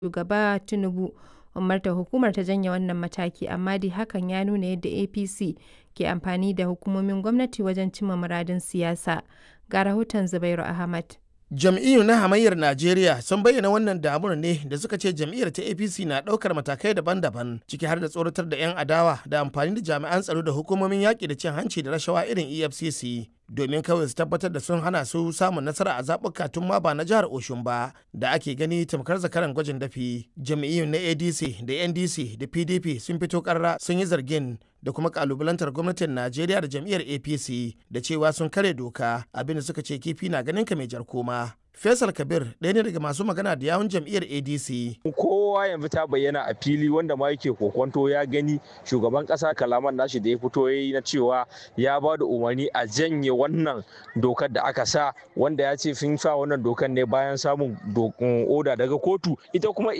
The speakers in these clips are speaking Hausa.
Shugaba Tinubu umartar hukumar ta janye wannan mataki, amma dai hakan ya nuna yadda APC ke amfani da hukumomin gwamnati wajen cimma muradun siyasa. Ga rahoton Zubairu Ahmad. Jam'iyyu na hamayyar Najeriya sun bayyana wannan damuwar ne da suka ce jam'iyyar ta APC na ɗaukar matakai daban-daban ciki har da tsoratar da 'yan adawa da amfani da jami'an tsaro da hukumomin yaƙi da cin hanci da rashawa irin EFCC domin kawai su tabbatar da sun hana su samun nasara a zaɓuka tun ma ba na jihar Oshun ba da ake gani tamkar zakaran gwajin dafi. Jam'iyyun na ADC da NDC da PDP sun fito ƙarra sun yi zargin da kuma kalubalantar gwamnatin Najeriya da jam'iyyar APC da cewa sun kare doka abinda suka ce kifi na ganin ka mai jar koma. Faisal Kabir ɗaya ne daga masu magana da yawun jam'iyyar ADC. Kowa yanzu ta bayyana a fili wanda ma yake kokonto ya gani shugaban ƙasa kalaman nashi da ya fito ya yi na cewa ya ba da umarni a janye wannan dokar da aka sa wanda ya ce sun sa wannan dokar ne bayan samun oda daga kotu ita kuma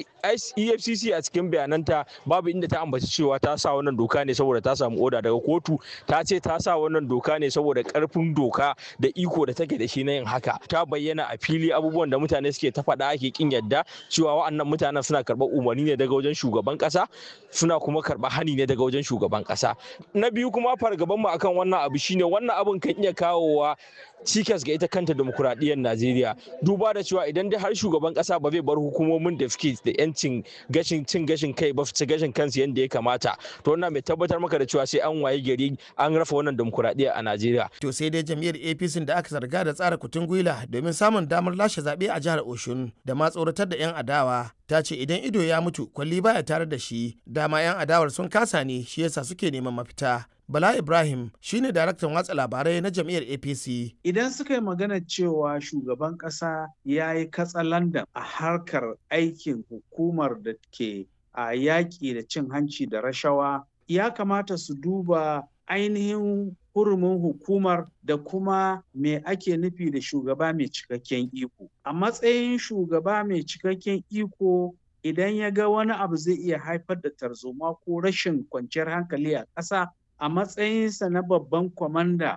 EFCC a cikin bayananta babu inda ta ambaci cewa ta sa wannan doka ne saboda ta samu oda daga kotu ta ce ta sa wannan doka ne saboda karfin doka da iko da take da shi na yin haka ta bayyana a fili abubuwan da mutane suke ta faɗa ake kin yadda cewa wa'annan mutanen suna karɓar umarni ne daga wajen shugaban ƙasa suna kuma karɓar hani ne daga wajen shugaban ƙasa na biyu kuma fargaban mu akan wannan abu shine wannan abun kan iya kawowa cikas ga ita kanta demokuraɗiyyar Najeriya duba da cewa idan dai har shugaban ƙasa ba zai bar hukumomin da suke da yancin gashin cin gashin kai ba su gashin kansu yadda ya kamata to wannan mai tabbatar maka da cewa sai an waye gari an rafa wannan demokuraɗiyya a Najeriya. To sai dai jam'iyyar APC da aka zarga da tsara kutun gwila domin samun damar lashe zaɓe a jihar Oshun da ma tsoratar da 'yan adawa ta ce idan ido ya mutu kwalli baya tare da shi dama 'yan adawar sun kasa ne shi yasa suke neman mafita. Bala Ibrahim shine daraktan watsa labarai na jam'iyyar APC. Idan suka yi magana cewa shugaban ƙasa ya yi katsalandan a harkar aikin hukumar da ke a yaƙi da cin hanci da rashawa, ya kamata su duba ainihin hurumin hukumar da kuma me ake nufi da shugaba mai cikakken iko. A matsayin shugaba mai cikakken iko idan ya ga wani abu zai iya haifar da tarzoma ko rashin kwanciyar hankali a ƙasa a matsayinsa na babban kwamanda